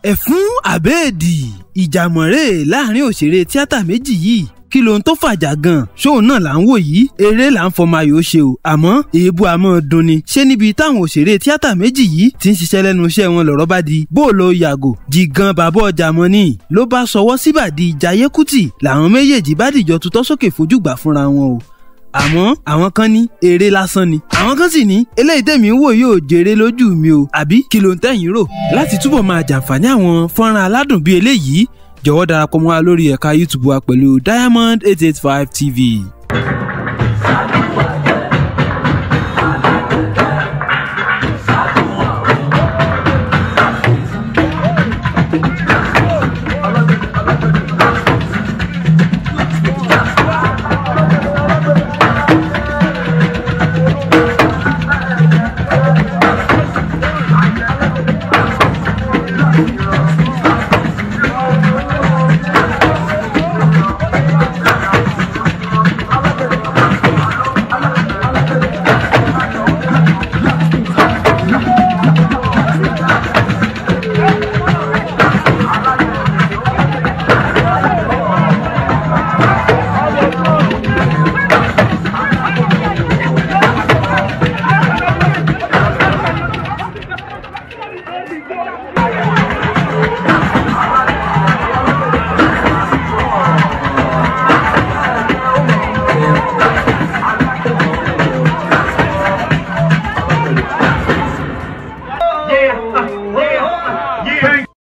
ẹ̀fún àbẹ́ẹ̀dì ìjàmọ̀rẹ́ láàrin òṣèré tíátà méjì yìí kí lóhun tó fàjà gan ṣóun náà là ń wò yìí eré là ń fọmọ ayò ṣe o àmọ́ èébú àmọ́ dunni ṣé níbi táwọn òṣèré tíátà méjì yìí ti ń ṣiṣẹ́ lẹ́nu iṣẹ́ wọn lọ́rọ̀ bá di bóòlù yàgò jìgan bàbá ọjà mọ́ ni ló bá sọwọ́ síbàdí Jayé Kútì làwọn méjèèjì bá dìjọ tutọ́ sókè fojú gbà fúnra wọn o àmọ́ àwọn kan ní eré lásán ni àwọn kan sì ní eléyìí tèmi ń wò yóò jèrè lójú mi o àbí kí ló ń tẹ̀yìn rò láti túbọ̀ máa jàǹfààní àwọn fọ́nrán aládùn bíi eléyìí jọ̀wọ́ darapọ̀ mọ́ wa lórí ẹ̀ka YouTube wa pẹ̀lú Diamond eight eight five TV.